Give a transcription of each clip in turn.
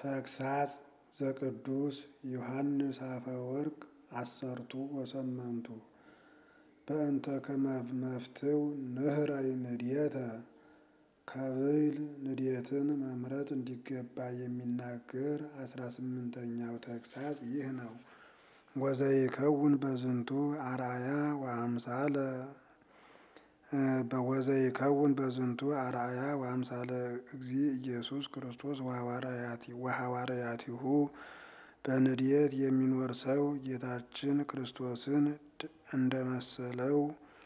ተግሳጽ ዘቅዱስ ዮሐንስ አፈወርቅ አሰርቱ ወሰመንቱ በእንተ ከመፍትው ንህረይ ንድየተ ከብል ንድየትን መምረጥ እንዲገባ የሚናገር አስራ ስምንተኛው ተግሳጽ ይህ ነው። ወዘይከውን በዝንቱ አርአያ ወአምሳለ ወዘይከውን በዝንቱ አርአያ ወአምሳለ እግዚ ኢየሱስ ክርስቶስ ወሐዋርያቲሁ በንድየት የሚኖር ሰው ጌታችን ክርስቶስን እንደመሰለው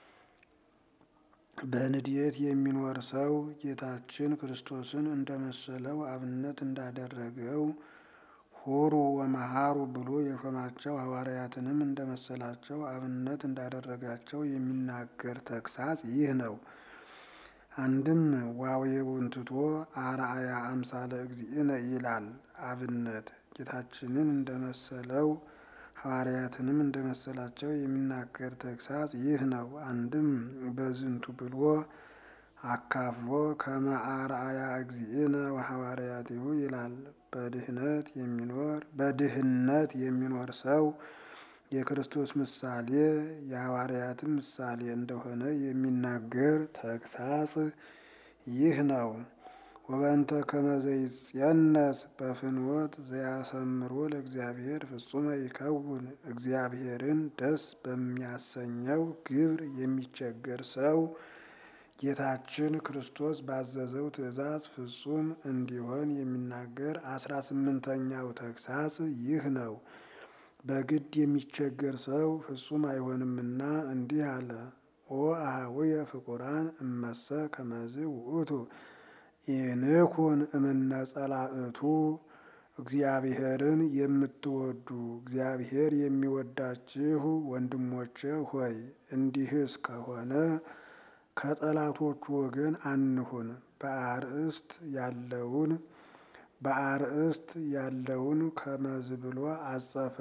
በንድየት የሚኖር ሰው ጌታችን ክርስቶስን እንደመሰለው አብነት እንዳደረገው ሁሩ ወመሃሩ ብሎ የሾማቸው ሐዋርያትንም እንደመሰላቸው አብነት እንዳደረጋቸው የሚናገር ተግሳጽ ይህ ነው። አንድም ዋዌውን ትቶ አርአያ አምሳለ እግዚእነ ይላል። አብነት ጌታችንን እንደመሰለው ሐዋርያትንም እንደመሰላቸው የሚናገር ተግሳጽ ይህ ነው። አንድም በዝንቱ ብሎ አካፍሎ ከመ አርአያ እግዚእነ ወሐዋርያቲሁ ይላል። በድህነት የሚኖር በድህነት የሚኖር ሰው የክርስቶስ ምሳሌ የሐዋርያትም ምሳሌ እንደሆነ የሚናገር ተግሳጽ ይህ ነው። ወበእንተ ከመ ዘይጼነስ በፍኖት ዘያሰምሮ ለእግዚአብሔር ፍጹመ ይከውን እግዚአብሔርን ደስ በሚያሰኘው ግብር የሚቸገር ሰው ጌታችን ክርስቶስ ባዘዘው ትእዛዝ ፍጹም እንዲሆን የሚናገር አስራ ስምንተኛው ተግሳጽ ይህ ነው። በግድ የሚቸገር ሰው ፍጹም አይሆንምና እንዲህ አለ። ኦ አኀውየ ፍቁራን እመሰ ከመዝ ውእቱ ኢንኩን እምነ ጸላእቱ እግዚአብሔርን የምትወዱ እግዚአብሔር የሚወዳችሁ ወንድሞቼ ሆይ እንዲህስ ከሆነ ከጠላቶቹ ወገን አንሁን። በአርእስት ያለውን በአርእስት ያለውን ከመዝ ብሎ አጸፈ።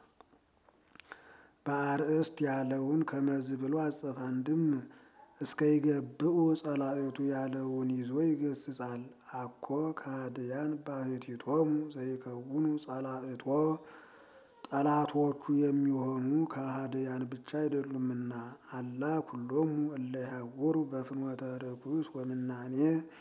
በአርእስት ያለውን ከመዝ ብሎ አጸፈ። አንድም እስከ ይገብኡ ጸላእቱ ያለውን ይዞ ይገስጻል። አኮ ከሃድያን ባሕቲቶሙ ዘይከውኑ ጸላእቶ ጠላቶቹ የሚሆኑ ከሃድያን ብቻ አይደሉምና አላ ኩሎሙ እለ ይሐውሩ በፍኖተ ርኩስ ወምናኔ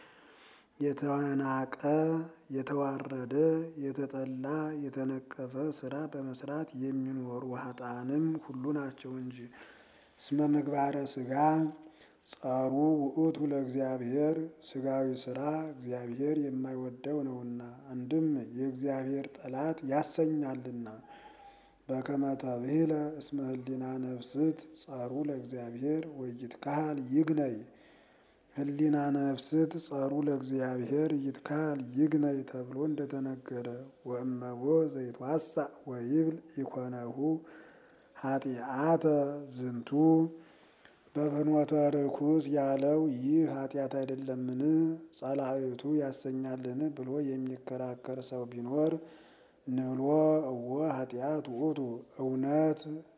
የተናቀ የተዋረደ የተጠላ የተነቀፈ ስራ በመስራት የሚኖሩ ኃጥአንም ሁሉ ናቸው እንጂ። እስመ ምግባረ ሥጋ ጸሩ ውእቱ ለእግዚአብሔር ሥጋዊ ስራ እግዚአብሔር የማይወደው ነውና፣ አንድም የእግዚአብሔር ጠላት ያሰኛልና። በከመ ተብሂለ እስመ ህሊና ነፍስት ጸሩ ለእግዚአብሔር ወይትካሃል ይግነይ ህሊና ነፍስት ጸሩ ለእግዚአብሔር ይትካሃል ይግነይ ተብሎ እንደተነገረ ወእመቦ ዘይትዋሳእ ወይብል ኢኮነሁ ኃጢአተ ዝንቱ በፍኖተ ርኩስ ያለው ይህ ኃጢአት አይደለምን? ጸላእቱ ያሰኛልን ብሎ የሚከራከር ሰው ቢኖር ንብሎ እወ ኃጢአት ውእቱ እውነት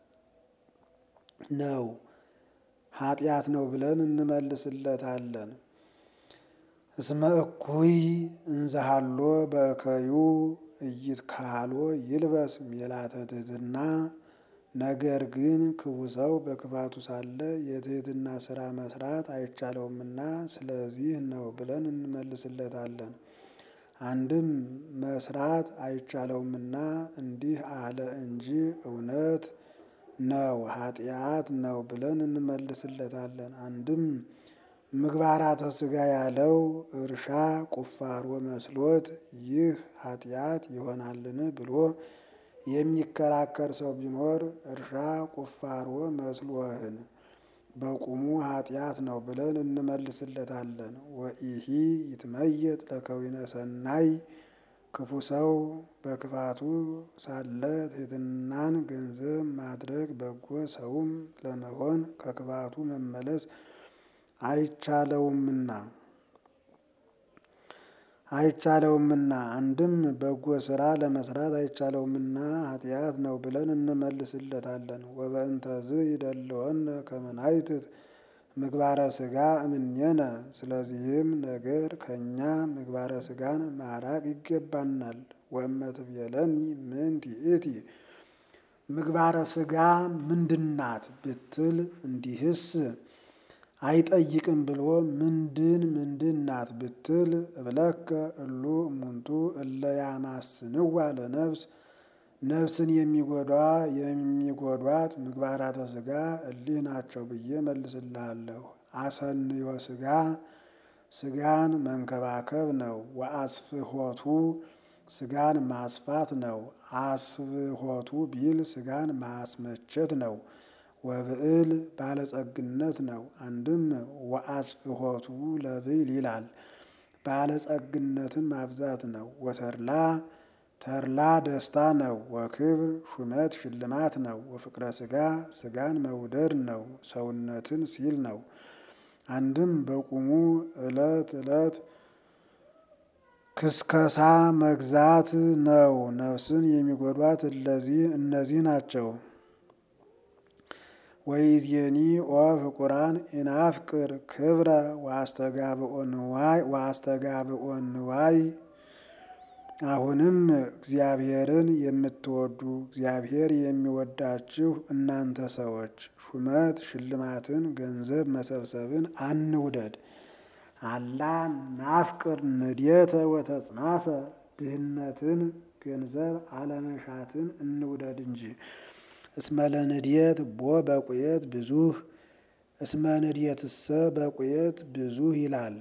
ነው ኃጢአት ነው ብለን እንመልስለታለን። እስመ እኩይ እንዘሃሎ በእከዩ ኢይትካህሎ ይልበስ ሜላተ ትሕትና ነገር ግን ክፉ ሰው በክፋቱ ሳለ የትሕትና ስራ መስራት አይቻለውምና ስለዚህ ነው ብለን እንመልስለታለን። አንድም መስራት አይቻለውምና እንዲህ አለ እንጂ እውነት ነው ኃጢአት ነው ብለን እንመልስለታለን። አንድም ምግባራተ ሥጋ ያለው እርሻ ቁፋሮ መስሎት ይህ ኃጢአት ይሆናልን ብሎ የሚከራከር ሰው ቢኖር እርሻ ቁፋሮ መስሎህን በቁሙ ኃጢአት ነው ብለን እንመልስለታለን። ወኢሂ ይትመየጥ ለከዊነ ሰናይ ክፉ ሰው በክፋቱ ሳለ ትሕትናን ገንዘብ ማድረግ በጎ ሰውም ለመሆን ከክፋቱ መመለስ አይቻለውምና አይቻለውምና አንድም በጎ ስራ ለመስራት አይቻለውምና ኃጢአት ነው ብለን እንመልስለታለን። ወበእንተዝ ይደልወነ ከመ ናይትት ምግባረ ሥጋ እምኔነ። ስለዚህም ነገር ከእኛ ምግባረ ሥጋን ማራቅ ይገባናል። ወእመትቤለኒ ምንት ይእቲ ምግባረ ሥጋ ምንድናት ብትል እንዲህስ አይጠይቅም ብሎ ምንድን ምንድን ናት ብትል እብለከ እሉ እሙንቱ እለ ያማስንዋ ለነፍስ ነፍስን የሚጎዷ የሚጎዷት ምግባራተ ሥጋ እሊህ ናቸው ብዬ መልስልሃለሁ። አሰንዮ ሥጋ ሥጋን መንከባከብ ነው። ወአስፍሖቱ ሥጋን ማስፋት ነው። አስፍሖቱ ቢል ሥጋን ማስመቸት ነው። ወብዕል ባለጸግነት ነው። አንድም ወአስፍሖቱ ለብዕል ይላል ባለጸግነትን ማብዛት ነው። ወተድላ ተድላ ደስታ ነው። ወክብር ሹመት ሽልማት ነው። ወፍቅረ ሥጋ ሥጋን መውደድ ነው። ሰውነትን ሲል ነው። አንድም በቁሙ ዕለት ዕለት ክስከሳ መግዛት ነው። ነፍስን የሚጎዷት እለዚህ እነዚህ ናቸው። ወይዜኒ ኦ ፍቁራን ኢናፍቅር ክብረ ወአስተጋብኦ ንዋይ። አሁንም እግዚአብሔርን የምትወዱ እግዚአብሔር የሚወዳችሁ እናንተ ሰዎች ሹመት ሽልማትን ገንዘብ መሰብሰብን አንውደድ። አላ ናፍቅር ንድየተ ወተጽናሰ ድህነትን ገንዘብ አለመሻትን እንውደድ እንጂ። እስመ ለንድየት ቦ በቁየት ብዙህ እስመ ንድየትሰ በቁየት ብዙህ ይላል።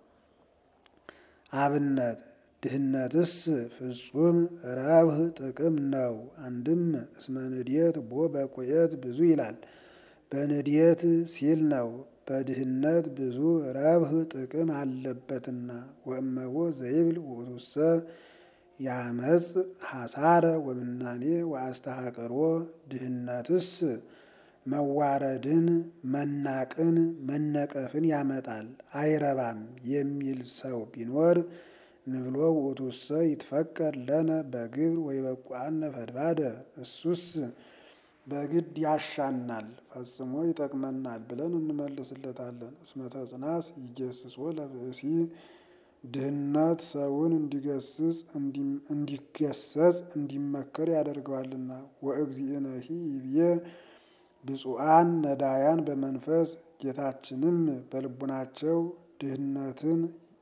አብነት ድህነትስ ፍጹም ረብህ ጥቅም ነው። አንድም እስመ ንድየት ቦ በቁየት ብዙ ይላል። በንድየት ሲል ነው። በድህነት ብዙ ረብህ ጥቅም አለበትና። ወእመቦ ዘይብል ውእቱሰ ያመጽ ሐሳረ ወምናኔ ወአስተሐቅሮ ድህነትስ መዋረድን፣ መናቅን፣ መነቀፍን ያመጣል አይረባም የሚል ሰው ቢኖር ንብሎ ውእቱሰ ይትፈቀር ለነ በግብር ወይበቁአነ ፈድባደ እሱስ በግድ ያሻናል ፈጽሞ ይጠቅመናል ብለን እንመልስለታለን። እስመ ተጽናስ ይገስጾ ለብእሲ ድህነት ሰውን እንዲገስጽ እንዲገሰጽ እንዲመከር ያደርገዋልና። ወእግዚእነሂ ይብዬ ብፁዓን ነዳያን በመንፈስ ጌታችንም በልቡናቸው ድህነትን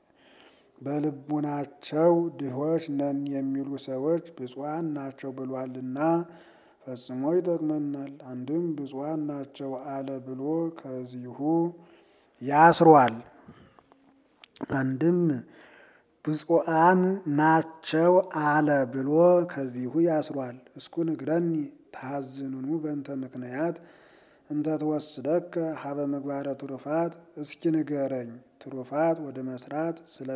በልቡናቸው ድሆች ነን የሚሉ ሰዎች ብፁዓን ናቸው ብሏልና ፈጽሞ ይጠቅመናል። አንድም ብፁዓን ናቸው አለ ብሎ ከዚሁ ያስሯል። አንድም ብፁዓን ናቸው አለ ብሎ ከዚሁ ያስሯል። እስኩ ንግረኒ ታዝኑኑ በእንተ ምክንያት እንተ ትወስደከ ሀበ ምግባረ ትሩፋት። እስኪ ንገረኝ ትሩፋት ወደ መስራት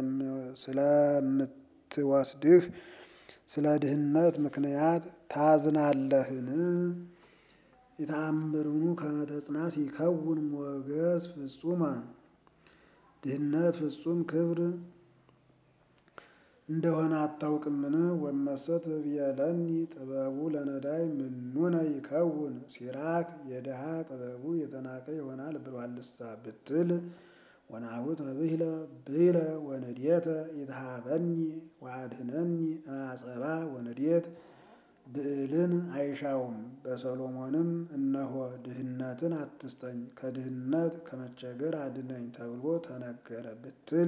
ስለምትወስድህ ስለ ድህነት ምክንያት ታዝናለህን? የተአምሩኑ ከመ ተጽናስ ይከውን ሞገስ ፍጹመ ድህነት ፍጹም ክብር እንደሆነ አታውቅምን? ወመሰት ብየለኒ ጥበቡ ለነዳይ ምኑነ ይከውን ሲራክ የድሃ ጥበቡ የተናቀ ይሆናል ብሏልሳ ብትል ወናሁ ተብሂለ ብሂለ ወንድየተ ይትሃበኒ ወአድህነኒ አጸባ ወንድየት ብዕልን አይሻውም። በሰሎሞንም እነሆ ድህነትን አትስጠኝ ከድህነት ከመቸገር አድነኝ ተብሎ ተነገረ ብትል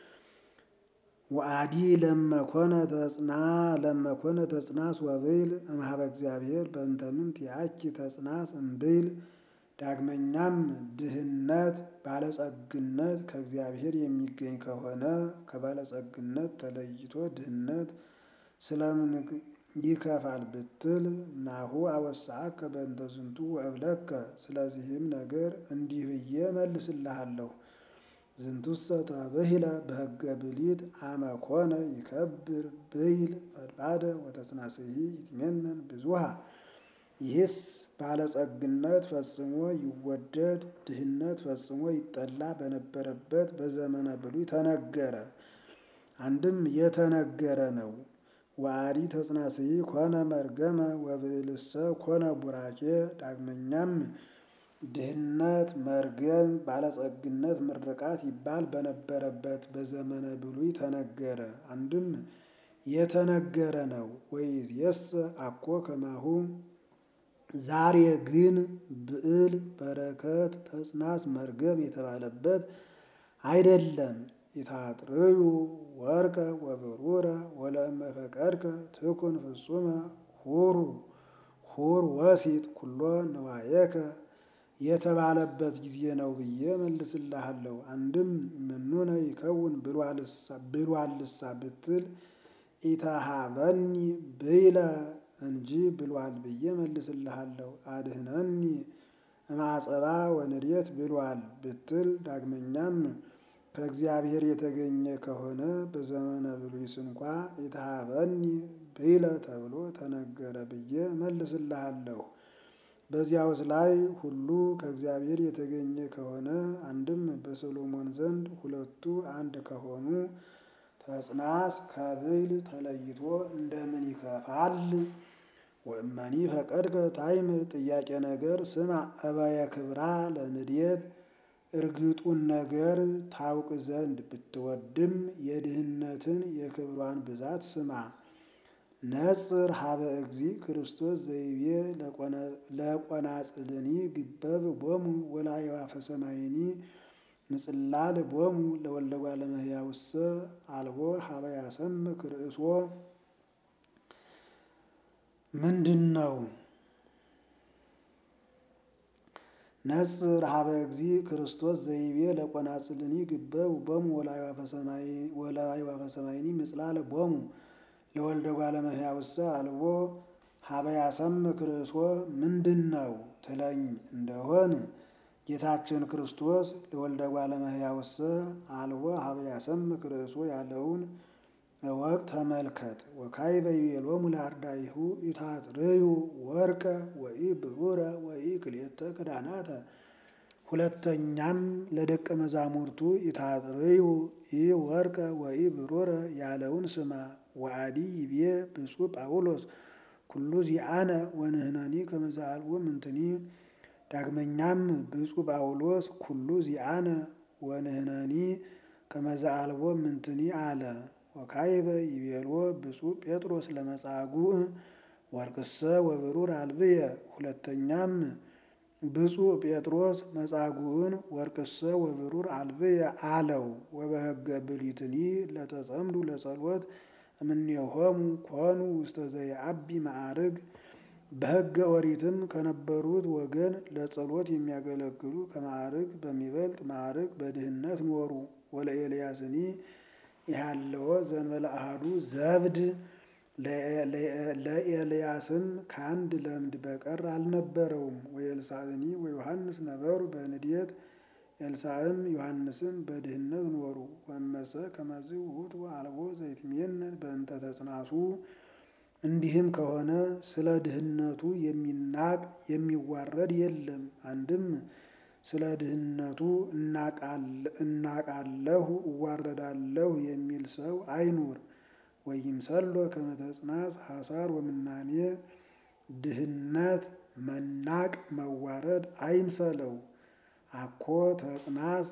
ወአዲ ለመኮነ ተጽና ለመኮነ ተጽናስ ወብይል እምኀበ እግዚአብሔር በእንተ ምንት ያኪ ተጽናስ እምብይል። ዳግመኛም ድህነት ባለጸግነት ከእግዚአብሔር የሚገኝ ከሆነ ከባለጸግነት ተለይቶ ድህነት ስለምን ይከፋል ብትል ናሁ አወሳከ በእንተ ዝንቱ ወእብለከ። ስለዚህም ነገር እንዲህ ብዬ መልስልሃለሁ። ዝንቱሰ ተብሂለ በሕገ ብሊት አመ ኮነ ይከብር ብይል ፈድባደ ወተጽናስሂ ይትሜነን ብዙሃ። ይህስ ባለጸግነት ፈጽሞ ይወደድ ድህነት ፈጽሞ ይጠላ በነበረበት በዘመነ ብሉይ ተነገረ። አንድም የተነገረ ነው። ወአዲ ተጽናስሂ ኮነ መርገመ ወብዕልሰ ኮነ ቡራኬ። ዳግመኛም ድህነት፣ መርገም፣ ባለጸግነት፣ ምርቃት ይባል በነበረበት በዘመነ ብሉይ ተነገረ። አንድም የተነገረ ነው። ወይእዜሰ አኮ ከማሁ ዛሬ ግን ብዕል፣ በረከት፣ ተጽናስ፣ መርገም የተባለበት አይደለም። ኢታጥርዩ ወርቀ ወብሩረ ወለእመ ፈቀድከ ትኩን ፍጹመ ሁሩ ሁር ወሲጥ ኩሎ ንዋየከ የተባለበት ጊዜ ነው ብዬ መልስልሃለሁ። አንድም ምኑነ ይከውን ብሏልሳ ብትል ኢተሃበኒ ብይለ እንጂ ብሏል ብዬ መልስልሃለሁ። አድህነኒ እማጸባ ወንድየት ብሏል ብትል ዳግመኛም ከእግዚአብሔር የተገኘ ከሆነ በዘመነ ብሉይስ እንኳ ኢተሃበኒ ብይለ ተብሎ ተነገረ ብዬ መልስልሃለሁ። በዚያውስ ላይ ሁሉ ከእግዚአብሔር የተገኘ ከሆነ አንድም በሰሎሞን ዘንድ ሁለቱ አንድ ከሆኑ ተጽናስ ከብይል ተለይቶ እንደምን ይከፋል? ወእመኒ ፈቀድከ ታይምር ጥያቄ ነገር ስማ እበየ ክብራ ለንድየት እርግጡን ነገር ታውቅ ዘንድ ብትወድም የድህነትን የክብሯን ብዛት ስማ። ነጽር ሀበ እግዚ ክርስቶስ ዘይቤ ለቆናጽልኒ ግበብ ቦሙ ወላዕዋፈ ሰማይኒ ንጽላል ቦሙ ለወልደ እጓለ እመሕያውሰ አልቦ ሀበ ያሰምክ ርእሶ ምንድን ነው? ነጽር ሀበ እግዚ ክርስቶስ ዘይቤ ለቆናጽልኒ ግበብ ቦሙ ወላዕዋፈ ሰማይኒ ምጽላል ቦሙ ለወልደ እጓለ እመሕያውሰ አልቦ ሀበ ያሰምክ ርእሶ ምንድን ነው ትለኝ እንደሆን ጌታችን ክርስቶስ ለወልደ እጓለ እመሕያውሰ አልቦ ሀበ ያሰምክ ርእሶ ያለውን እወቅ ተመልከት። ወካዕበ ይቤሎሙ ለአርዳኢሁ ኢታጥርዩ ወርቀ ወኢብሩረ ወኢክልኤተ ክዳናተ። ሁለተኛም ለደቀ መዛሙርቱ ኢታጥርዩ ኢወርቀ ወኢብሩረ ያለውን ስማ። ወአዲ ይቤ ብፁዕ ጳውሎስ ኩሉ ዚአነ ወንሕነኒ ከመ ዘአልቦ ምንትኒ። ዳግመኛም ብፁዕ ጳውሎስ ኩሉ ዚአነ ወንሕነኒ ከመ ዘአልቦ ምንትኒ አለ። ወካዕበ ይቤሎ ብፁዕ ጴጥሮስ ለመጻጉዕ ወርቅሰ ወብሩር አልብየ። ሁለተኛም ብፁዕ ጴጥሮስ መጻጉዕን ወርቅሰ ወብሩር አልብየ አለው። ወበሕገ ብሉይትኒ ለተጸምዱ ለጸሎት እምኔሆሙ ኮኑ ውስተ ዘየዐቢ ማዕርግ። በሕገ ኦሪትም ከነበሩት ወገን ለጸሎት የሚያገለግሉ ከማዕርግ በሚበልጥ ማዕርግ በድህነት ኖሩ። ወለኤልያስኒ ኢሃለወ ዘእንበለ አሐዱ ዘብድ ለኤልያስም ከአንድ ለምድ በቀር አልነበረውም። ወኤልሳዕኒ ወዮሐንስ ነበሩ በንድየት ኤልሳዕም ዮሐንስም በድህነት ኖሩ። ወመሰ ከመዝ ውእቱ አልቦ ዘይትሜነን በእንተ ተጽናሱ። እንዲህም ከሆነ ስለ ድህነቱ የሚናቅ የሚዋረድ የለም። አንድም ስለ ድህነቱ እናቃለሁ እዋረዳለሁ የሚል ሰው አይኑር። ወይምሰሎ ከመ ተጽናስ ሐሳር ወምናኔ ድህነት መናቅ መዋረድ አይምሰለው። አኮ ተጽናስ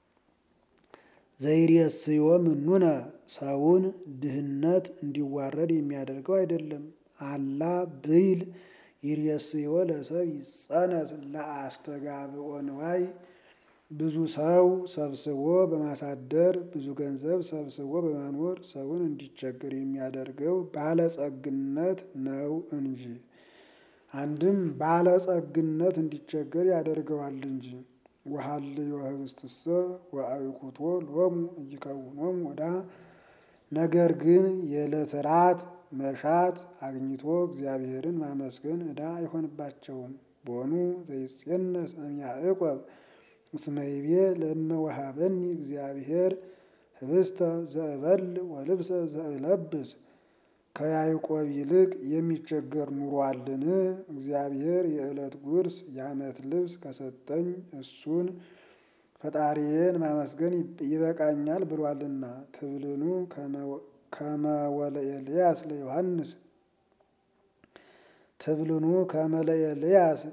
ዘይሬስዮ ምኑነ ሰውን ድህነት እንዲዋረድ የሚያደርገው አይደለም። አላ ብይል ይሬስዮ ለሰብ ይጸነስ ለአስተጋብኦ ንዋይ ብዙ ሰው ሰብስቦ በማሳደር ብዙ ገንዘብ ሰብስቦ በማኖር ሰውን እንዲቸገር የሚያደርገው ባለጸግነት ነው እንጂ። አንድም ባለጸግነት እንዲቸገር ያደርገዋል እንጂ። ወሀልዮ ህብስትሰ ወአዕቁቶ ሎሙ ኢይከውኖሙ ወዳ ነገር ግን የዕለት ራት መሻት አግኝቶ እግዚአብሔርን ማመስገን ዕዳ አይሆንባቸውም። ቦኑ ዘይጼነስ እምያዕቆብ እስመ ይቤ ለእመ ወሀበኒ እግዚአብሔር ህብስተ ዘእበል ወልብሰ ዘእለብስ። ከያዕቆብ ይልቅ የሚቸገር ኑሮአልን? እግዚአብሔር የዕለት ጉርስ የዓመት ልብስ ከሰጠኝ እሱን ፈጣሪዬን ማመስገን ይበቃኛል ብሏልና። ትብልኑ ከመ ወለኤልያስ ለዮሐንስ ትብልኑ ከመ ለኤልያስ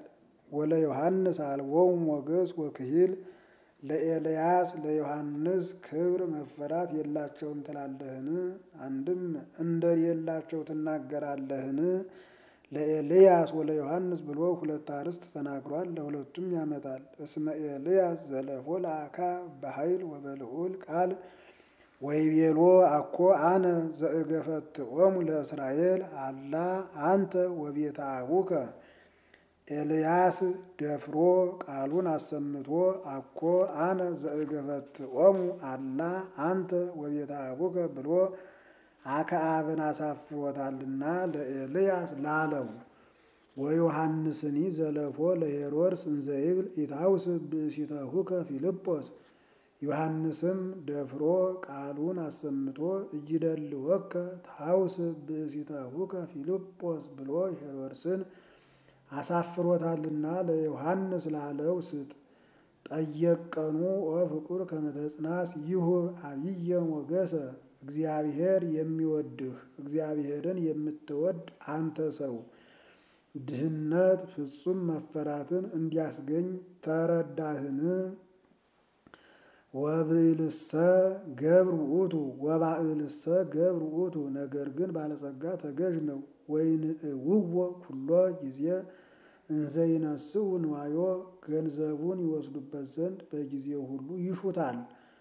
ወለ ዮሐንስ አልቦሙ ሞገስ ወክሂል ለኤልያስ ለዮሐንስ ክብር መፈራት የላቸውም ትላለህን? አንድም እንደሌላቸው ትናገራለህን? ለኤልያስ ወለ ዮሐንስ ብሎ ሁለት አርዕስት ተናግሯል። ለሁለቱም ያመጣል። እስመ ኤልያስ ዘለፎ ለአካ በኃይል ወበልዑል ቃል ወይቤሎ አኮ አነ ዘእገፈትዖሙ ለእስራኤል አላ አንተ ወቤተ አቡከ ኤልያስ ደፍሮ ቃሉን አሰምቶ አኮ አነ ዘእገፈትዖሙ አላ አንተ ወቤተ አቡከ ብሎ አክዓብን አሳፍሮታልና ለኤልያስ ላለው ወዮሐንስኒ ዘለፎ ለሄሮድስ እንዘይብል ኢታውስ ብእሲተሁከ ፊልጶስ ዮሐንስም ደፍሮ ቃሉን አሰምቶ እይደልወከ ታውስ ብእሲተሁከ ፊልጶስ ብሎ ሄሮድስን አሳፍሮታልና ለዮሐንስ ላለው ስጥ። ጠየቀኑ ወፍቁር ከመተጽናስ ይሁብ አብየ ሞገሰ እግዚአብሔር የሚወድህ እግዚአብሔርን የምትወድ አንተ ሰው ድህነት ፍጹም መፈራትን እንዲያስገኝ ተረዳህን? ወብእልሰ ገብር ውእቱ ወባእልሰ ገብር ውእቱ ነገር ግን ባለጸጋ ተገዥ ነው። ወይንእውዎ ኩሎ ጊዜ እንዘይነስኡ ንዋዮ ገንዘቡን ይወስዱበት ዘንድ በጊዜው ሁሉ ይሹታል።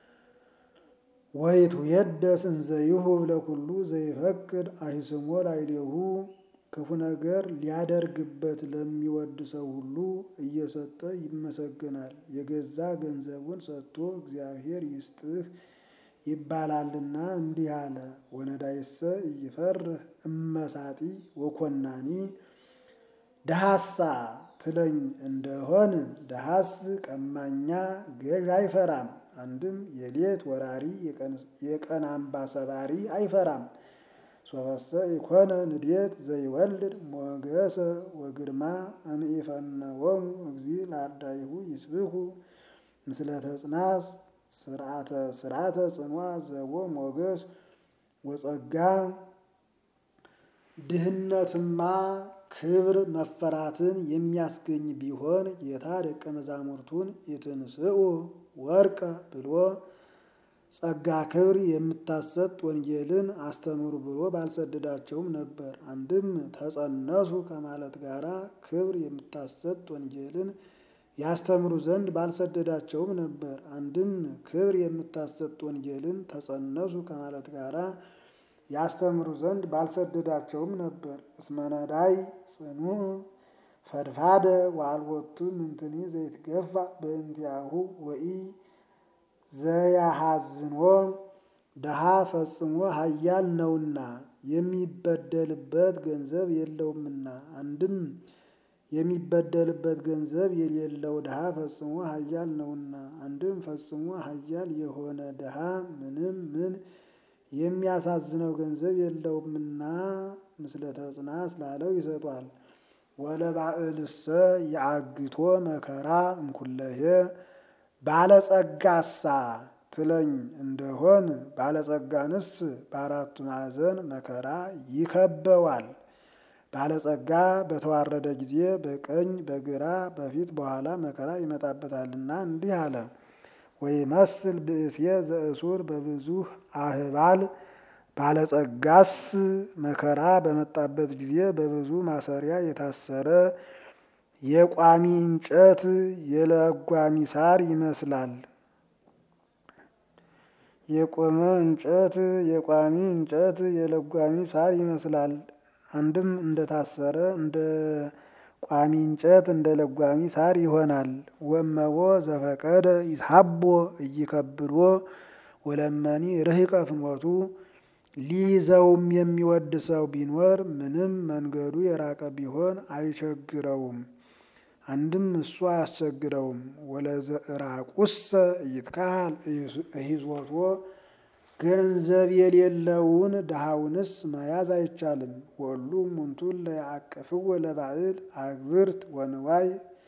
ወይቱ የደስ እንዘ ይሁብ ለኩሉ ዘይፈቅድ አሂስሞ ላዕሌሁ ክፉ ነገር ሊያደርግበት ለሚወድ ሰው ሁሉ እየሰጠ ይመሰገናል። የገዛ ገንዘቡን ሰጥቶ እግዚአብሔር ይስጥህ ይባላልና እንዲህ አለ። ወነዳይሰ እይፈርህ እመሳጢ ወኮናኒ ደሃሳ ትለኝ እንደሆን ደሃስ ቀማኛ ገዥ አይፈራም። አንድም የሌት ወራሪ የቀን አምባ ሰባሪ አይፈራም። ሶበሰ ኢኮነ ንዴት ዘይወልድ ሞገሰ ወግርማ እምኢፈነወሙ እግዚእ ለአርዳኢሁ ይስብኩ ምስለ ተጽናስ ስርዓተ ጽንዋ ዘቦ ሞገስ ወጸጋ ድህነትማ ክብር መፈራትን የሚያስገኝ ቢሆን ጌታ ደቀ መዛሙርቱን ኢትንስኡ ወርቀ ብሎ ጸጋ ክብር የምታሰጥ ወንጌልን አስተምሩ ብሎ ባልሰደዳቸውም ነበር። አንድም ተጸነሱ ከማለት ጋራ ክብር የምታሰጥ ወንጌልን ያስተምሩ ዘንድ ባልሰደዳቸውም ነበር። አንድም ክብር የምታሰጥ ወንጌልን ተጸነሱ ከማለት ጋራ ያስተምሩ ዘንድ ባልሰደዳቸውም ነበር። እስመነዳይ ጽኑዕ ፈድፋደ ወአልቦቱ ምንትኒ ዘይትገፋ በእንቲአሁ ወኢ ዘያሐዝኖ ደሃ ፈጽሞ ኃያል ነውና የሚበደልበት ገንዘብ የለውምና። አንድም የሚበደልበት ገንዘብ የሌለው ድሃ ፈጽሞ ኃያል ነውና። አንድም ፈጽሞ ኃያል የሆነ ድሃ ምንም ምን የሚያሳዝነው ገንዘብ የለውምና ምስለ ተጽናት ላለው ይሰጧል። ወለባዕልሰ የአግቶ መከራ እንኩለሄ ባለጸጋሳ ትለኝ እንደሆን ባለጸጋንስ በአራቱ ማዕዘን መከራ ይከበዋል። ባለጸጋ በተዋረደ ጊዜ በቀኝ በግራ በፊት በኋላ መከራ ይመጣበታልና እንዲህ አለ። ወይመስል ብእሴ ዘእሱር በብዙ አህባል ባለጸጋስ መከራ በመጣበት ጊዜ በብዙ ማሰሪያ የታሰረ የቋሚ እንጨት የለጓሚ ሳር ይመስላል። የቆመ እንጨት የቋሚ እንጨት የለጓሚ ሳር ይመስላል። አንድም እንደታሰረ እንደ ቋሚ እንጨት እንደ ለጓሚ ሳር ይሆናል። ወመቦ ዘፈቀደ ይስሐቦ እይከብዶ ወለመኒ ርህቀ ፍኖቱ ሊይዘውም የሚወድ ሰው ቢኖር ምንም መንገዱ የራቀ ቢሆን አይቸግረውም። አንድም እሱ አያስቸግረውም። ወለዘእራቁሰ ይትካሃል እሂዞቶ ገንዘብ የሌለውን ድሃውንስ መያዝ አይቻልም። ወሉ ሙንቱን ለያዕቅፍዎ ለባዕል አግብርት ወንዋይ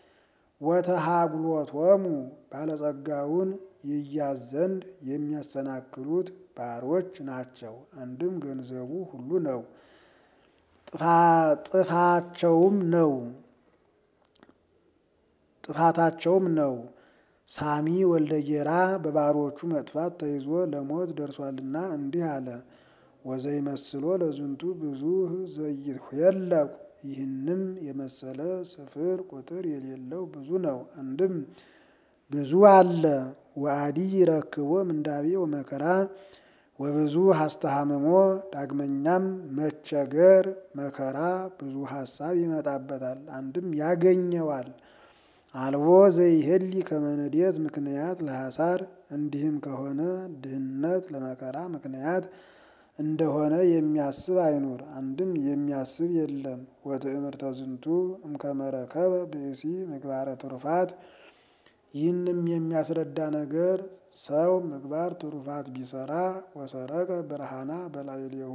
ወተሃጉሎቶሙ ባለጸጋውን ይያዝ ዘንድ የሚያሰናክሉት ባሮች ናቸው። አንድም ገንዘቡ ሁሉ ነው፣ ጥፋቸውም ነው። ጥፋታቸውም ነው። ሳሚ ወልደ ጌራ በባሮቹ መጥፋት ተይዞ ለሞት ደርሷልና እንዲህ አለ። ወዘይመስሎ ለዝንቱ ብዙ ዘይትኄለቁ ይህንም የመሰለ ስፍር ቁጥር የሌለው ብዙ ነው። አንድም ብዙ አለ። ወአዲ ይረክቦ ምንዳቤ ወመከራ ወብዙ ሀስተሃምሞ ዳግመኛም መቸገር መከራ ብዙ ሀሳብ ይመጣበታል። አንድም ያገኘዋል። አልቦ ዘይሄሊ ከመንዴት ምክንያት ለሐሳር እንዲህም ከሆነ ድህነት ለመከራ ምክንያት እንደሆነ የሚያስብ አይኑር። አንድም የሚያስብ የለም። ወትእምርተ ዝንቱ እምከመረከበ ብእሲ ምግባረ ትሩፋት ይህንም የሚያስረዳ ነገር ሰው ምግባር ትሩፋት ቢሰራ ወሰረቀ ብርሃና በላዕሌሁ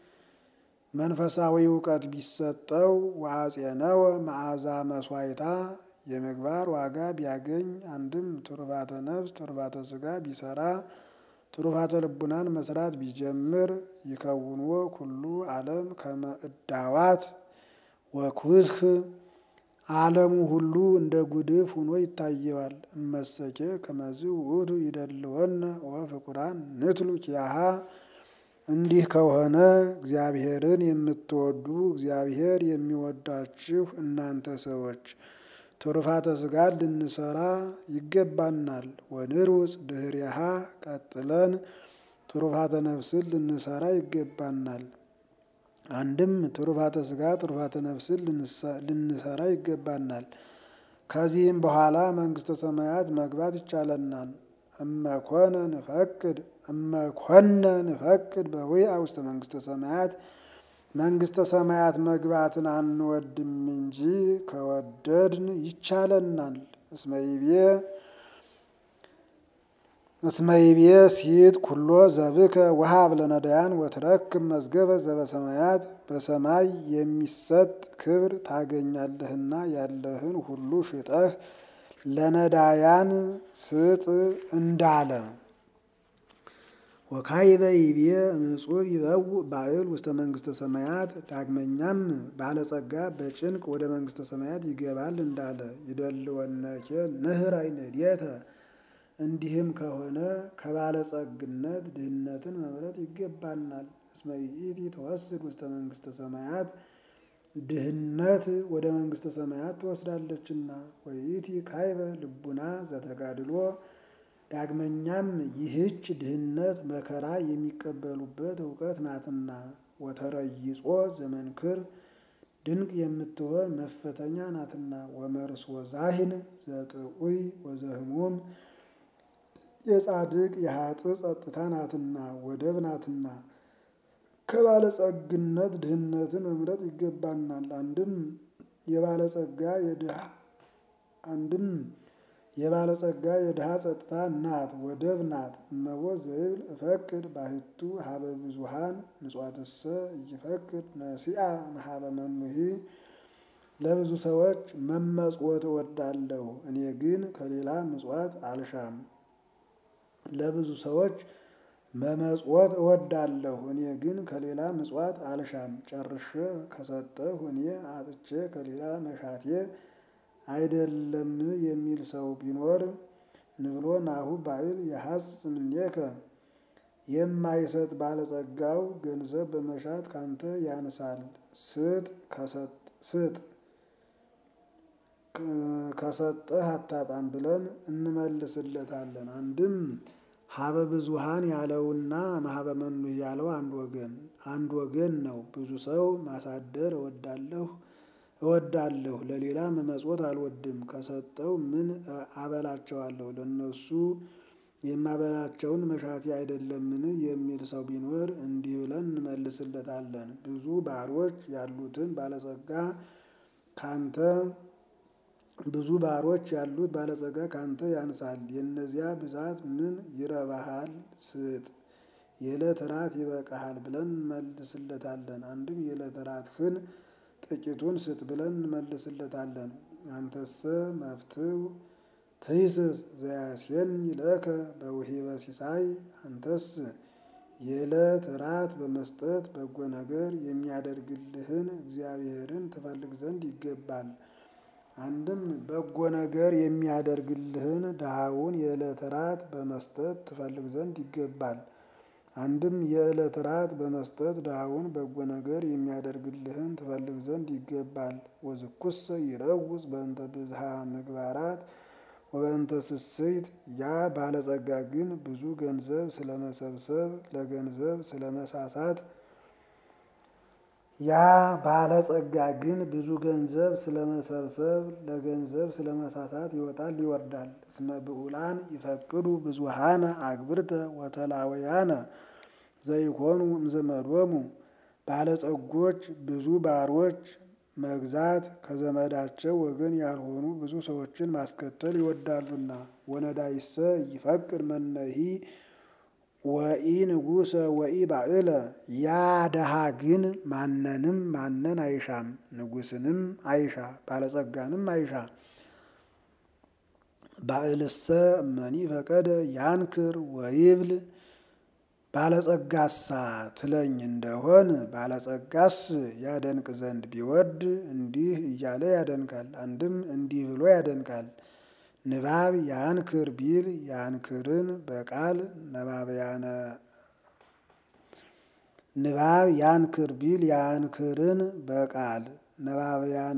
መንፈሳዊ እውቀት ቢሰጠው ወአጼነወ መዓዛ መስዋዕታ የምግባር ዋጋ ቢያገኝ አንድም ትሩፋተ ነፍስ ትሩፋተ ስጋ ቢሰራ ትሩፋተ ልቡናን መስራት ቢጀምር ይከውንዎ ኩሉ ዓለም ከመ እዳዋት ወኩስክ ዓለሙ ሁሉ እንደ ጉድፍ ሆኖ ይታየዋል። እመሰኬ ከመዝ ውእቱ ይደልወነ ወፍቁራን ንትሉ ኪያሃ እንዲህ ከሆነ እግዚአብሔርን የምትወዱ እግዚአብሔር የሚወዳችሁ እናንተ ሰዎች ትሩፋተ ስጋን ልንሰራ ይገባናል። ወንርውፅ ድህሪሃ ቀጥለን ትሩፋተ ነፍስን ልንሰራ ይገባናል። አንድም ትሩፋተ ስጋ ትሩፋተ ነፍስን ልንሰራ ይገባናል። ከዚህም በኋላ መንግስተ ሰማያት መግባት ይቻለናል። እመኮነ ንፈቅድ እመኮነ ንፈቅድ በዊአ ውስተ መንግስተ ሰማያት መንግስተ ሰማያት መግባትን አንወድም እንጂ ከወደድን ይቻለናል። እስመይቤ እስመይቤ ሲት ኩሎ ዘብከ ወሀብ ለነዳያን ወትረክብ መዝገበ ዘበሰማያት በሰማይ የሚሰጥ ክብር ታገኛለህና ያለህን ሁሉ ሽጠህ ለነዳያን ስጥ እንዳለ። ወካይበ ይቤ ምጹብ ይበው ባዕል ውስተ መንግስተ ሰማያት ዳግመኛም ባለጸጋ በጭንቅ ወደ መንግስተ ሰማያት ይገባል እንዳለ። ይደልወነኬ ንህራይ ንዴተ እንዲህም ከሆነ ከባለጸግነት ድህነትን መምረጥ ይገባናል። እስመ ይእቲ ተወስድ ውስተ መንግስተ ሰማያት ድህነት ወደ መንግስተ ሰማያት ትወስዳለችና። ወይእቲ ካይበ ልቡና ዘተጋድሎ ዳግመኛም ይህች ድህነት መከራ የሚቀበሉበት እውቀት ናትና። ወተረይጾ ዘመንክር ድንቅ የምትሆን መፈተኛ ናትና። ወመርስ ወዛሂን ዘጥዑይ ወዘህሙም የጻድቅ የሀጥእ ጸጥታ ናትና ወደብ ናትና። ከባለጸግነት ድህነትን መምረጥ ይገባናል። አንድም የባለጸጋ የድሃ አንድም የባለጸጋ የድሃ ጸጥታ ናት ወደብ ናት። እመቦ ዘይብል እፈቅድ ባሕቱ ሀበ ብዙሃን ምጽዋትሰ እይፈቅድ ነሲአ መሀበ መኑሂ ለብዙ ሰዎች መመጽወት እወዳለሁ፣ እኔ ግን ከሌላ ምጽዋት አልሻም። ለብዙ ሰዎች መመጽወት እወዳለሁ፣ እኔ ግን ከሌላ ምጽዋት አልሻም። ጨርሼ ከሰጠሁ እኔ አጥቼ ከሌላ መሻቴ አይደለም የሚል ሰው ቢኖር ንብሎ ናሁ ባዕል የሐጽ እምኔከ የማይሰጥ ባለጸጋው ገንዘብ በመሻት ካንተ ያንሳል። ስጥ ስጥ ከሰጠህ አታጣም ብለን እንመልስለታለን። አንድም ሀበ ብዙሃን ያለውና ማህበ መኑ ያለው አንድ ወገን አንድ ወገን ነው። ብዙ ሰው ማሳደር እወዳለሁ እወዳለሁ ለሌላ መመጽወት አልወድም። ከሰጠው ምን አበላቸዋለሁ? ለነሱ የማበላቸውን መሻቴ አይደለምን የሚል ሰው ቢኖር እንዲህ ብለን እንመልስለታለን። ብዙ ባሮች ያሉትን ባለጸጋ ካንተ ብዙ ባሮች ያሉት ባለጸጋ ካንተ ያንሳል። የእነዚያ ብዛት ምን ይረባሃል? ስጥ የዕለት ራት ይበቃሃል ብለን እንመልስለታለን። አንድም የዕለት ራትህን ጥቂቱን ስጥ ብለን እንመልስለታለን። አንተሰ መፍትው ትይስስ ዘያስየኒ ለከ በውሂበ ሲሳይ አንተስ የዕለት ራት በመስጠት በጎ ነገር የሚያደርግልህን እግዚአብሔርን ትፈልግ ዘንድ ይገባል። አንድም በጎ ነገር የሚያደርግልህን ድሃውን የዕለት ራት በመስጠት ትፈልግ ዘንድ ይገባል። አንድም የዕለት ራት በመስጠት ድሃውን በጎ ነገር የሚያደርግልህን ትፈልግ ዘንድ ይገባል። ወዝኩሰ ይረውፅ በእንተ ብዝሃ ምግባራት ወበእንተ ስስይት ያ ባለጸጋ ግን ብዙ ገንዘብ ስለመሰብሰብ ለገንዘብ ስለመሳሳት ያ ባለጸጋ ግን ብዙ ገንዘብ ስለመሰብሰብ ለገንዘብ ስለመሳሳት ይወጣል ይወርዳል። እስመ ብዑላን ይፈቅዱ ብዙሃነ አግብርተ ወተላውያነ ዘይኮኑ እምዘመዶሙ ባለጸጎች ብዙ ባሮች መግዛት ከዘመዳቸው ወገን ያልሆኑ ብዙ ሰዎችን ማስከተል ይወዳሉና። ወነዳይሰ ይፈቅድ መነሂ ወኢ ንጉሰ ወኢ ባዕለ ያ ደሃ ግን ማንንም ማንን አይሻም፣ ንጉስንም አይሻ ባለጸጋንም አይሻ። ባዕልሰ እመኒ ፈቀደ ያንክር ወይብል ባለጸጋሳ ትለኝ እንደሆን ባለጸጋስ ያደንቅ ዘንድ ቢወድ እንዲህ እያለ ያደንቃል። አንድም እንዲህ ብሎ ያደንቃል። ንባብ ያንክር ቢል ያንክርን በቃል ነባብያነ ንባብ ያንክር ቢል ያንክርን በቃል ነባብያነ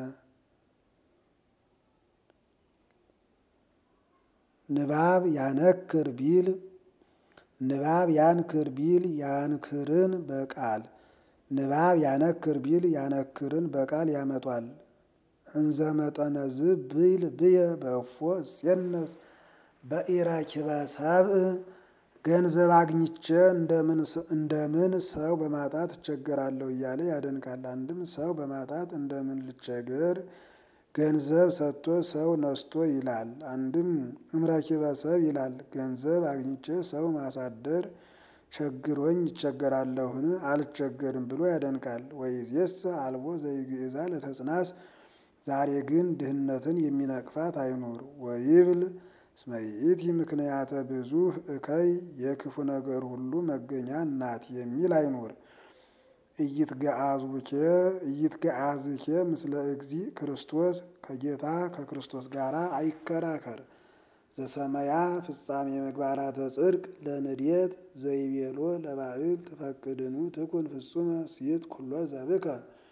ንባብ ያነክር ቢል ንባብ ያንክር ቢል ያንክርን በቃል ንባብ ያነክር ቢል ያነክርን በቃል ያመጧል። እንዘ መጠነዝ ብል ብየ በእፎ እጼነስ በኢረኪበ ሰብእ ገንዘብ አግኝቼ እንደምን ሰው በማጣት እቸገራለሁ እያለ ያደንቃል። አንድም ሰው በማጣት እንደምን ልቸገር ገንዘብ ሰጥቶ ሰው ነስቶ ይላል። አንድም እምረኪበ ሰብ ይላል። ገንዘብ አግኝቼ ሰው ማሳደር ቸግሮኝ ይቸገራለሁን? አልቸገርም ብሎ ያደንቃል። ወይዜሰ አልቦ ዘይግእዛ ለተጽናስ ዛሬ ግን ድህነትን የሚነቅፋት አይኑር። ወይብል እስመ ይእቲ ምክንያተ ብዙኅ እከይ የክፉ ነገር ሁሉ መገኛ ናት የሚል አይኑር። ኢይትገአዝኬ ምስለ እግዚእ ክርስቶስ ከጌታ ከክርስቶስ ጋር አይከራከር። ዘሰመያ ፍጻሜ ምግባራተ ጽድቅ ለንድየት ዘይቤሎ ለባዕል ትፈቅድኑ ትኩን ፍጹመ ሲት ኩሎ ዘብከ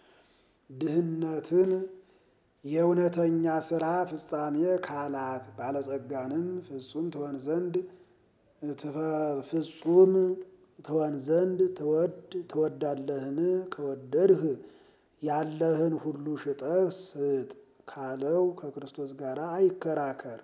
ድህነትን የእውነተኛ ስራ ፍጻሜ ካላት ባለጸጋንም ፍጹም ትሆን ዘንድ ፍጹም ትሆን ዘንድ ትወድ ትወዳለህን? ከወደድህ ያለህን ሁሉ ሽጠህ ስጥ ካለው ከክርስቶስ ጋር አይከራከር።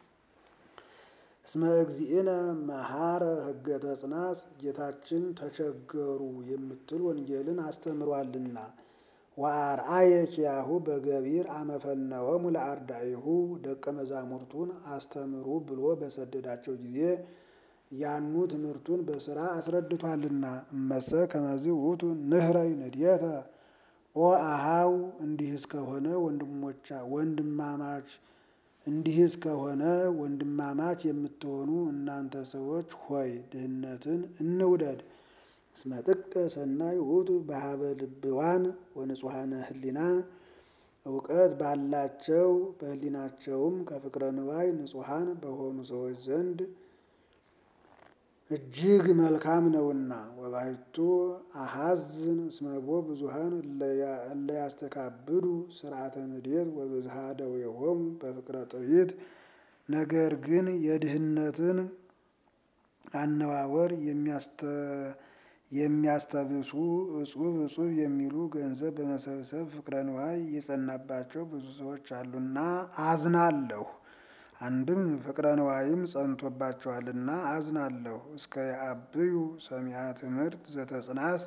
እስመ እግዚእነ መሐረ ሕገ ተጽናጽ ጌታችን ተቸገሩ የምትል ወንጌልን አስተምሯልና። ወአርአየ ኪያሁ በገቢር አመፈነወሙ ለአርዳኢሁ ደቀ መዛሙርቱን አስተምሩ ብሎ በሰደዳቸው ጊዜ ያኑ ትምህርቱን በስራ አስረድቷልና። እመሰ ከመዝ ውእቱ ንህረይ ንድየተ ኦ አሃው እንዲህ እስከሆነ ወንድሞቻ ወንድማማች እንዲህ እስከሆነ ወንድማማች የምትሆኑ እናንተ ሰዎች ሆይ ድህነትን እንውደድ። እስመ ጥቀ ሰናይ ውእቱ በሀበ ልብዋን ወንጹሐነ ህሊና እውቀት ባላቸው በህሊናቸውም ከፍቅረ ንዋይ ንጹሐን በሆኑ ሰዎች ዘንድ እጅግ መልካም ነውና። ወባሕቱ አሐዝን እስመቦ ብዙኃን እለ ያስተካብዱ ስርዓተ ንድየት ወብዝሃ ደዌሆሙ በፍቅረ ጥሪት። ነገር ግን የድህነትን አነዋወር የሚያስተብሱ እጹብ እጹብ የሚሉ ገንዘብ በመሰብሰብ ፍቅረ ንዋይ የጸናባቸው ብዙ ሰዎች አሉና አዝናለሁ። አንድም ፍቅረ ንዋይም ጸንቶባቸዋልና አዝናለሁ። እስከ የአብዩ ሰሚያ ትምህርት ዘተጽናስ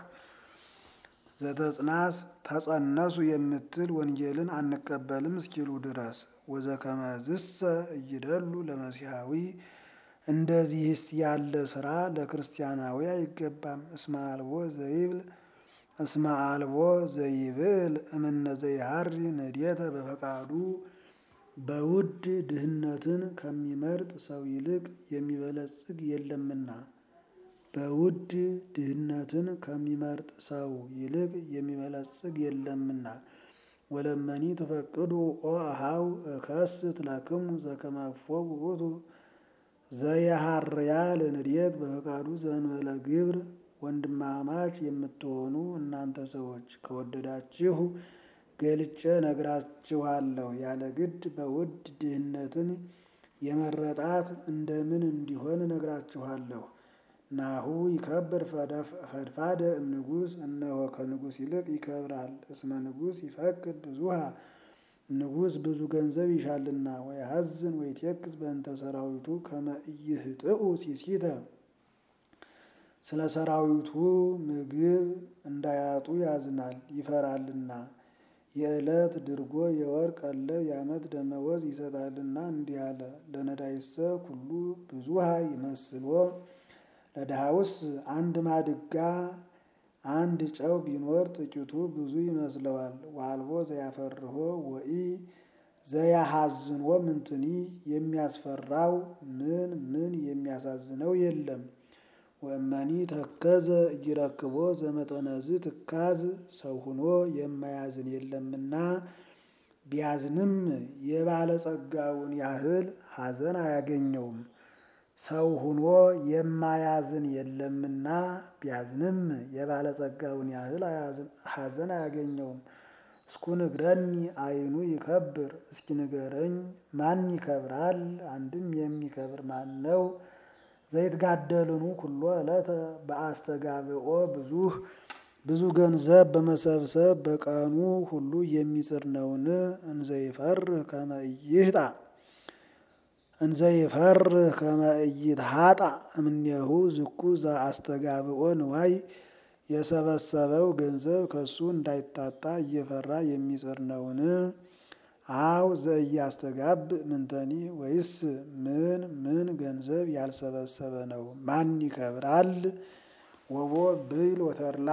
ዘተጽናስ ተጸነሱ የምትል ወንጌልን አንቀበልም እስኪሉ ድረስ ወዘከመዝሰ እይደሉ ለመሲሐዊ እንደዚህስ ያለ ስራ ለክርስቲያናዊ አይገባም። እስመ አልቦ ዘይብል እስመ አልቦ ዘይብል እምነ ዘይሃሪ ንድየተ በፈቃዱ በውድ ድህነትን ከሚመርጥ ሰው ይልቅ የሚበለጽግ የለምና። በውድ ድህነትን ከሚመርጥ ሰው ይልቅ የሚበለጽግ የለምና። ወለመኒ ትፈቅዱ ኦ አሃው እከስት ለክሙ ዘከመ እፎ ውእቱ ዘየሃርያ ለንድየት በፈቃዱ ዘእንበለ ግብር። ወንድማማች የምትሆኑ እናንተ ሰዎች ከወደዳችሁ ገልጬ ነግራችኋለሁ። ያለ ግድ በውድ ድህነትን የመረጣት እንደምን እንዲሆን ነግራችኋለሁ። ናሁ ይከብር ፈድፋደ እምንጉስ እነሆ ከንጉስ ይልቅ ይከብራል። እስመ ንጉስ ይፈቅድ ብዙሃ ንጉስ ብዙ ገንዘብ ይሻልና። ወያሐዝን ወይቴክስ በእንተ ሰራዊቱ ከመ ኢይህጥኡ ሲሲተ ስለ ሰራዊቱ ምግብ እንዳያጡ ያዝናል ይፈራልና። የዕለት ድርጎ የወር ቀለብ የዓመት ደመወዝ ይሰጣልና እንዲህ አለ። ለነዳይሰ ኩሉ ብዙሃ ይመስሎ ለድሃውስ አንድ ማድጋ አንድ ጨው ቢኖር ጥቂቱ ብዙ ይመስለዋል። ዋልቦ ዘያፈርሆ ወኢ ዘያሐዝንዎ ምንትኒ የሚያስፈራው ምን ምን የሚያሳዝነው የለም። ወእመኒ ተከዘ እይረክቦ ዘመጠነዝ ትካዝ ሰው ሁኖ የማያዝን የለምና ቢያዝንም የባለጸጋውን ያህል ሐዘን አያገኘውም። ሰው ሁኖ የማያዝን የለምና ቢያዝንም የባለጸጋውን ያህል ሐዘን አያገኘውም። እስኩ ንግረኒ አይኑ ይከብር፣ እስኪ ንገረኝ ማን ይከብራል? አንድም የሚከብር ማን ነው? ዘይትጋደልኑ ኩሎ ዕለተ በአስተጋብኦ ብዙህ ብዙ ገንዘብ በመሰብሰብ በቀኑ ሁሉ የሚጽር ነውን? እንዘይፈርህ ከመ ኢይህጣ እንዘይፈርህ ከመ ኢይትሃጣ እምኔሁ ዝኩ ዘአስተጋብኦ ንዋይ የሰበሰበው ገንዘብ ከሱ እንዳይታጣ እየፈራ የሚጽር ነውን? አው ዘኢያስተጋብ ምንተኒ ወይስ ምን ምን ገንዘብ ያልሰበሰበ ነው? ማን ይከብራል? ወቦ ብይል ወተርላ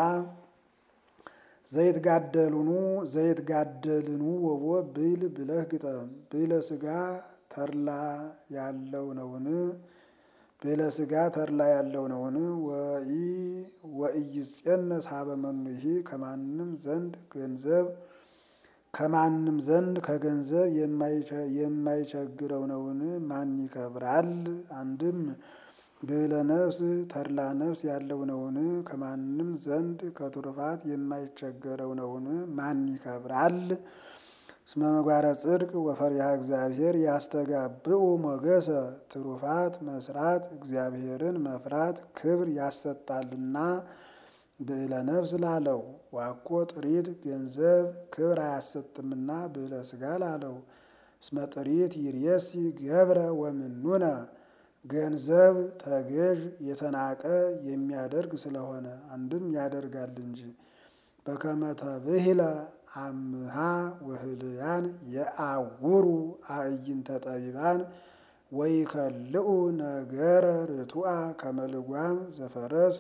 ዘይትጋደሉኑ ዘይትጋደልኑ ወቦ ብይል ብለህ ግጠም። ብይለ ስጋ ተርላ ያለው ነውን? ብይለ ስጋ ተርላ ያለው ነውን? ወኢ ወኢይጼነስ ሀበ መኑሂ ከማንም ዘንድ ገንዘብ ከማንም ዘንድ ከገንዘብ የማይቸግረው ነውን? ማን ይከብራል? አንድም ብዕለ ነፍስ ተድላ ነፍስ ያለው ነውን? ከማንም ዘንድ ከትሩፋት የማይቸገረው ነውን? ማን ይከብራል? እስመ ምግባረ ጽድቅ ወፈሪሃ እግዚአብሔር ያስተጋብኡ ሞገሰ ትሩፋት መስራት እግዚአብሔርን መፍራት ክብር ያሰጣልና ብዕለ ነፍስ ላለው ዋኮ ጥሪት ገንዘብ ክብር አያሰጥምና ብዕለ ስጋ ላለው እስመ ጥሪት ይርየሲ ገብረ ወምኑነ ገንዘብ ተገዥ የተናቀ የሚያደርግ ስለሆነ አንድም ያደርጋል እንጂ በከመ ተብሂለ አምሃ ወህልያን የአውሩ አዕይንተ ጠቢባን ወይከልኡ ነገረ ርቱዐ ከመ ልጓም ዘፈረስ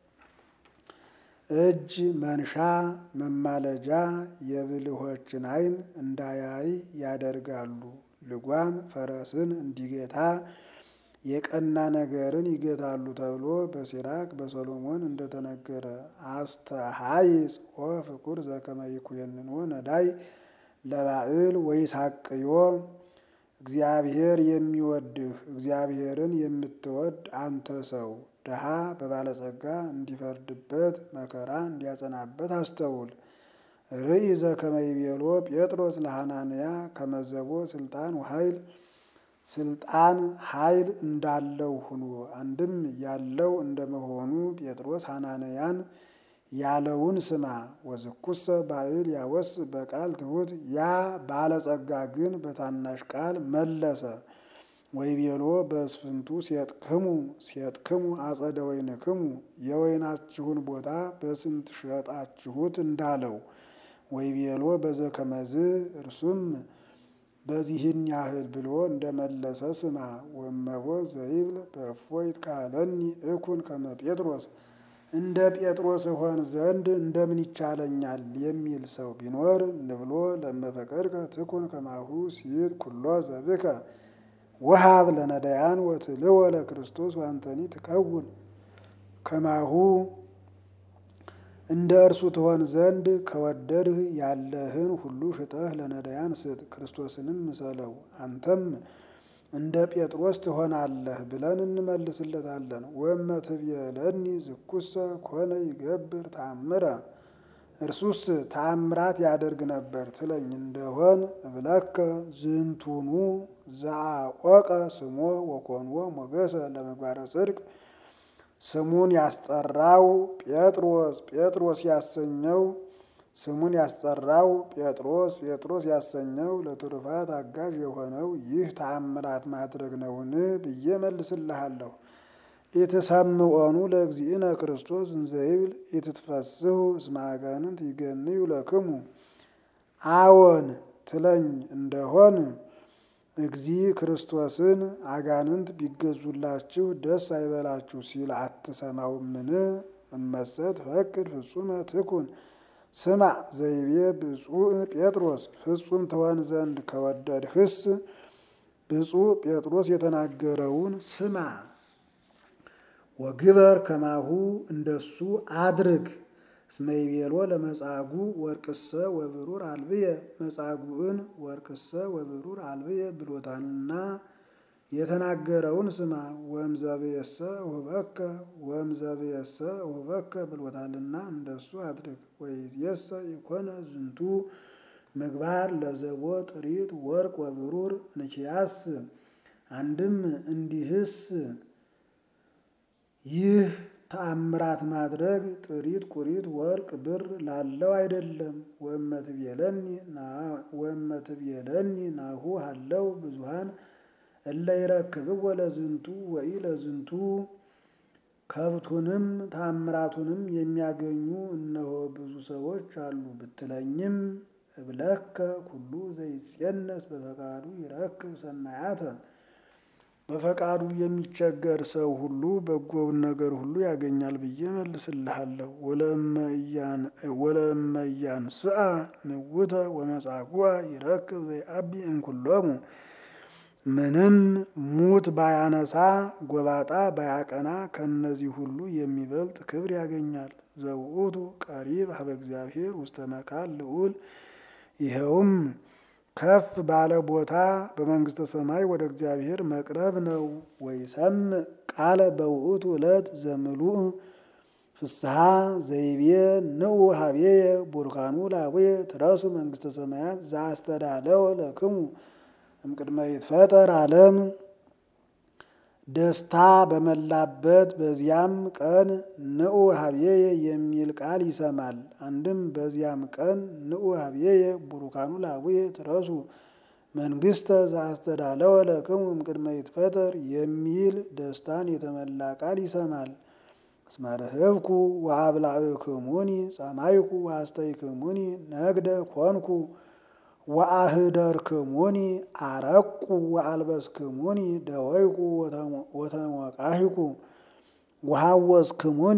እጅ መንሻ መማለጃ የብልሆችን ዓይን እንዳያይ ያደርጋሉ። ልጓም ፈረስን እንዲገታ የቀና ነገርን ይገታሉ ተብሎ በሲራክ በሰሎሞን እንደተነገረ አስተሃይጽ ወፍቁር ዘከመ ይኩየንኖ ነዳይ ለባዕል ወይሳቅዮ እግዚአብሔር የሚወድህ እግዚአብሔርን የምትወድ አንተ ሰው ድሃ በባለጸጋ እንዲፈርድበት መከራ እንዲያጸናበት አስተውል። ርኢ ዘከመ ይቤሎ ጴጥሮስ ለሐናንያ ከመዘቦ ስልጣን ወኃይል ስልጣን ኃይል እንዳለው ሁኖ አንድም ያለው እንደመሆኑ ጴጥሮስ ሐናንያን ያለውን ስማ። ወዝኩሰ ባዕል ያወስ በቃል ትሑት ያ ባለጸጋ ግን በታናሽ ቃል መለሰ። ወይቤሎ በእስፍንቱ ሴጥክሙ ሴጥክሙ አጸደ ወይንክሙ የወይናችሁን ቦታ በስንት ሸጣችሁት እንዳለው። ወይቤሎ በዘከመዝ እርሱም በዚህን ያህል ብሎ እንደመለሰ ስማ። ወመቦ ዘይብል በእፎይት ካለኒ እኩን ከመ ጴጥሮስ እንደ ጴጥሮስ እሆን ዘንድ እንደምን ይቻለኛል የሚል ሰው ቢኖር ንብሎ ለመፈቀድከ ትኩን ከማሁ ሲት ኩሎ ዘብከ ወሃብ ለነዳያን ወትልወ ለክርስቶስ ዋንተኒ ትከውን ከማሁ እንደ እርሱ ትሆን ዘንድ ከወደድህ ያለህን ሁሉ ሽጠህ ለነዳያን ስጥ፣ ክርስቶስንም ምሰለው፣ አንተም እንደ ጴጥሮስ ትሆናለህ ብለን እንመልስለታለን። ወእመ ትቤለኒ ዝኩሰ ኮነ ይገብር ተአምረ እርሱስ ተአምራት ያደርግ ነበር ትለኝ እንደሆን እብለከ ዝንቱኑ ዘአቆቀ ስሞ ወኮንዎ ሞገሰ ለምግባረ ጽድቅ ስሙን ያስጠራው ጴጥሮስ ጴጥሮስ ያሰኘው ስሙን ያስጠራው ጴጥሮስ ጴጥሮስ ያሰኘው ለትሩፋት አጋዥ የሆነው ይህ ተአምራት ማድረግ ነውን ብዬ መልስልሃለሁ። ኢትሰምዖኑ ለእግዚእነ ክርስቶስ እንዘይብል ኢትትፈስሑ እስመ አጋንንት ይገንዩ ለክሙ አዎን ትለኝ እንደሆን እግዚ ክርስቶስን አጋንንት ቢገዙላችሁ ደስ አይበላችሁ ሲል አትሰማውምን? እመሰት ፈቅድ ፍጹመ ትኩን ስማ ዘይቤ ብፁዕ ጴጥሮስ ፍጹም ትሆን ዘንድ ከወደድህስ ብፁዕ ጴጥሮስ የተናገረውን ስማ። ወግበር ከማሁ እንደሱ አድርግ። እስመ ይቤሎ ለመጻጉዕ ወርቅሰ ወብሩር አልብየ መጻጉዕን ወርቅሰ ወብሩር አልብየ ብሎታልና የተናገረውን ስማ። ወእምዘብየሰ ውህበከ ወእምዘብየሰ ውህበከ ብሎታልና እንደሱ አድርግ። ወይእዜሰ ኢኮነ ዝንቱ ምግባር ለዘቦ ጥሪት ወርቅ ወብሩር ንኪያስ አንድም እንዲህስ ይህ ተአምራት ማድረግ ጥሪት ቁሪት ወርቅ ብር ላለው አይደለም። ወእመትቤለኒ ናሁ ሃለው ብዙሃን እለ ይረክብዎ ለዝንቱ ወኢ ለዝንቱ ከብቱንም ተአምራቱንም የሚያገኙ እነሆ ብዙ ሰዎች አሉ ብትለኝም እብለከ ኩሉ ዘይጼነስ በፈቃዱ ይረክብ ሰናያተ በፈቃዱ የሚቸገር ሰው ሁሉ በጎውን ነገር ሁሉ ያገኛል ብዬ መልስልሃለሁ። ወለእመ ኢያንስአ ንውተ ወመጻጉዐ ይረክብ ዘይአቢ እምኩሎሙ ምንም ሙት ባያነሳ ጎባጣ ባያቀና ከእነዚህ ሁሉ የሚበልጥ ክብር ያገኛል። ዘውእቱ ቀሪብ ሀበ እግዚአብሔር ውስተ መካን ልዑል ይኸውም ከፍ ባለ ቦታ በመንግስተ ሰማይ ወደ እግዚአብሔር መቅረብ ነው። ወይሰምዕ ቃለ በውእቱ ዕለት ዘምሉእ ፍስሐ ዘይቤ ንዑ ሀቤየ ቡርካኑ ላቡየ ትረሱ መንግስተ ሰማያት ዘአስተዳለወ ለክሙ እምቅድመ ይትፈጠር ዓለም ደስታ በመላበት በዚያም ቀን ንዑ ሀቤየ የሚል ቃል ይሰማል። አንድም በዚያም ቀን ንዑ ሀቤየ ቡሩካኑ ላቡየ ትረሱ መንግስተ ዘአስተዳለወ ለክሙ እምቅድመ ይትፈጠር የሚል ደስታን የተመላ ቃል ይሰማል። እስመ ርህብኩ ወአብላዕክሙኒ ጸማይኩ ወአስተይክሙኒ ነግደ ኮንኩ ወአህደርክሙኒ አረቁ ወአልበስክሙኒ ደወይኩ ወተሞቃሂኩ ወሐወዝክሙኒ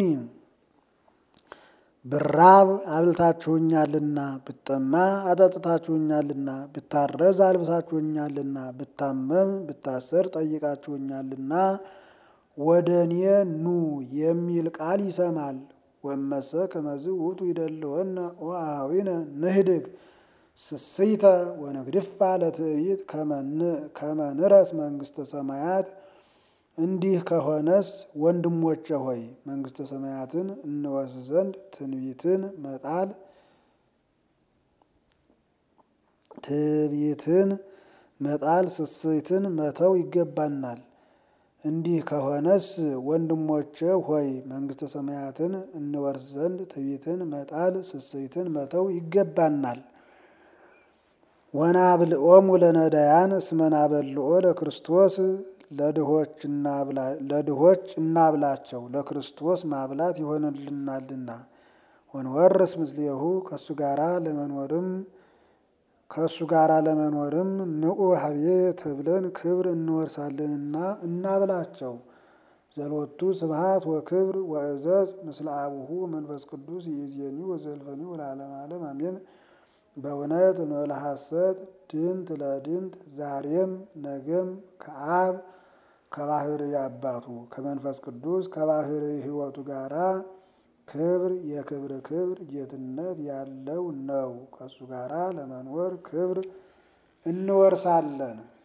ብራብ አብልታችሁኛልና፣ ብጠማ አጠጥታችሁኛልና፣ ብታረዝ አልብሳችሁኛልና፣ ብታመም ብታሰር ጠይቃችሁኛልና ወደ እኔ ኑ የሚል ቃል ይሰማል። ወመሰ ከመዝ ውእቱ ይደልወነ ወአኀዊነ ንህድግ ስስይተ ወነግድፋ ለትዕቢት ከመ ንረስ መንግስተ ሰማያት። እንዲህ ከሆነስ ወንድሞቼ ሆይ መንግስተ ሰማያትን እንወርስ ዘንድ ትንቢትን መጣል ትዕቢትን መጣል ስስትን መተው ይገባናል። እንዲህ ከሆነስ ወንድሞቼ ሆይ መንግስተ ሰማያትን እንወርስ ዘንድ ትዕቢትን መጣል ስስትን መተው ይገባናል። ወናብልኦሙ ለነዳያን እስመ ናበልኦ ለክርስቶስ ለድሆች እናብላቸው ለክርስቶስ ማብላት ይሆንልናልና። ወንወርስ ምስሌሁ ከእሱ ጋራ ለመኖርም ከእሱ ጋራ ለመኖርም ንዑ ሀብዬ ተብለን ክብር እንወርሳለንና እናብላቸው። ዘሎቱ ስብሐት ወክብር ወእዘዝ ምስለ አቡሁ መንፈስ ቅዱስ ይእዜኒ ወዘልፈኒ ወለዓለመ ዓለም አሜን። በእውነት እንበለ ሐሰት ድንት ለድንት ዛሬም ነገም ከአብ ከባህር አባቱ ከመንፈስ ቅዱስ ከባህር ሕይወቱ ጋራ ክብር የክብር ክብር ጌትነት ያለው ነው። ከእሱ ጋራ ለመኖር ክብር እንወርሳለን።